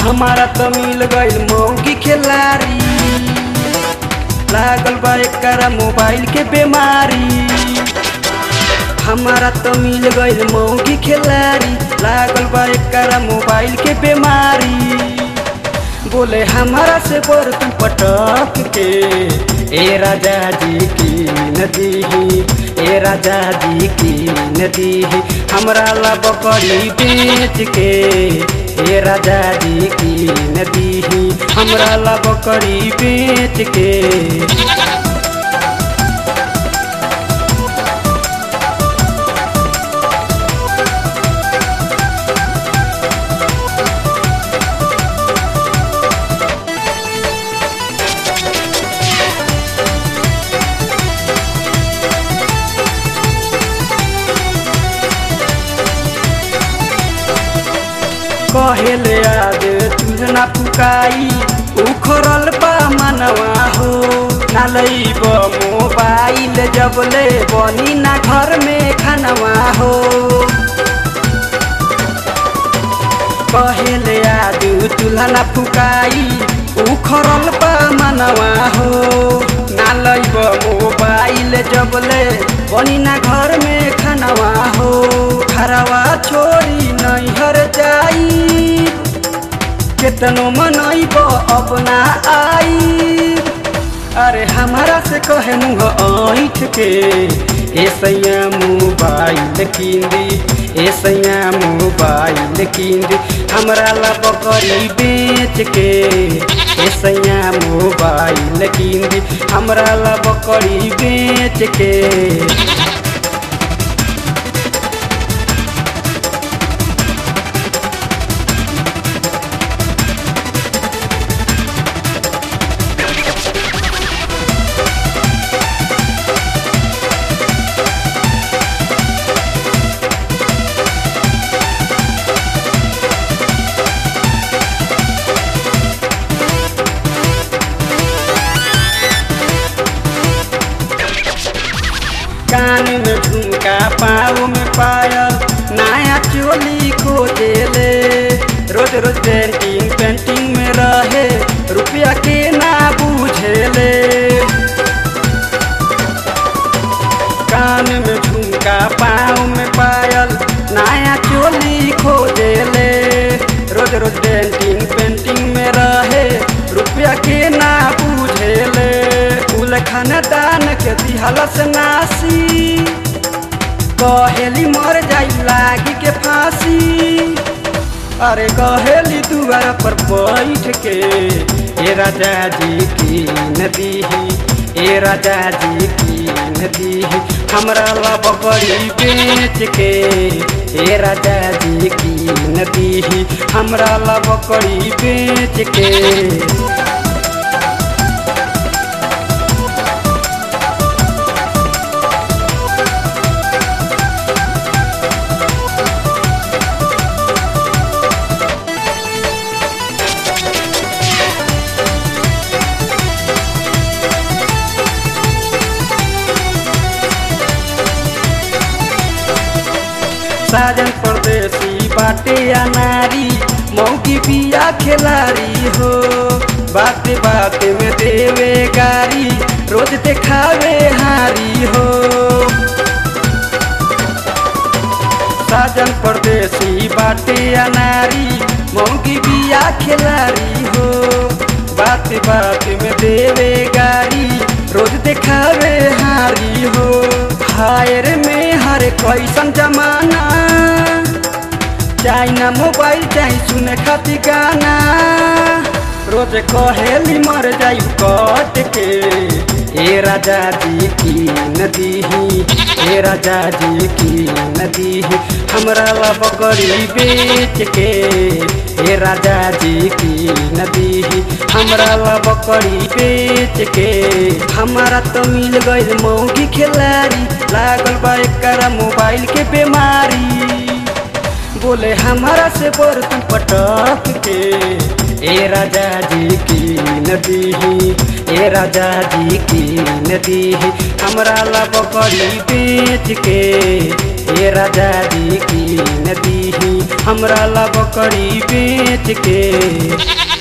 हमारा तो मिल गईल मौगी खिलाड़ी लागल बा एकरा मोबाइल के बीमारी हमारा तो मिल गईल मौगी खिलाड़ी लागल बा एकरा मोबाइल के बीमारी बोले हमारा से बर्तन पटक के ए राजा जी की नदी ए राजा जी की नदी हमरा ला बकरी बेच के ए राजा जी की नदी हमरा ला बकरी बेच के कहेले आज तुझना फुकाई उखरल बा मनवा हो ना लईब मोबाइल जबले बनी ना घर में खानवा हो कहेले आज तुलना फुकाई उखरल बा मनवा हो ना लईब मोबाइल जबले बनी ना घर में खानवा हो खरवा छोड़ी नैहर जाई केतनो मनैब अपना आई अरे हमारा से कहे मुँह ऐठ के ए सैया मोबाइल किंदी ए सैया मोबाइल किंदी हमरा ला बकरी बेच के ए सैया मोबाइल किंदी हमरा ला बकरी बेच के कान में झुमका पाँव में पायल नया चोली खोजेले रोज रोज पेंटिंग पेंटिंग में रहे रुपया के ना बुझेले कान में झुमका पाँव में पायल नया चोली खोजेले रोज रोज पेंटिंग पेंटिंग में रहे रुपया के ना बुझेले कुल खानदान के दिहलस नासी कहेली मर जाई लागी के फांसी अरे कहेली दुआर पर बैठ के ए राजा जी की नदी ए राजा जी की नदी हमरा ला बकरी बेच के ए राजा जी की नदी हमरा ला बकरी बेच के साजन परदेसी बाटे अनारी मौकी पिया खिलाड़ी हो बाते बाते में देवे गारी रोज देखावे हारी हो साजन परदेसी बाटे अनारी मौकी पिया खिलाड़ी हो बाते बाते में देवे गारी रोज देखावे हारी हो हायर में हर कैसन जमाना चाहे ना मोबाइल चाहे सुने खातिर गाना रोज कहेली मर जाई कट के ए राजा जी की नदी ए राजा जी की नदी हमरा ला बकरी बेच के ए राजा जी की नदी हमरा ला बकरी बेच के हमारा तो मिल गईल मौगी खिलाड़ी लागल बा एकरा मोबाइल के बीमारी बोले हमारा से बर्तन पटक के ए राजा जी की नदी ए राजा जी की नदी हमरा ला बकरी बेच के ए राजा जी की नदी हमरा हमरा ला बकरी बेच के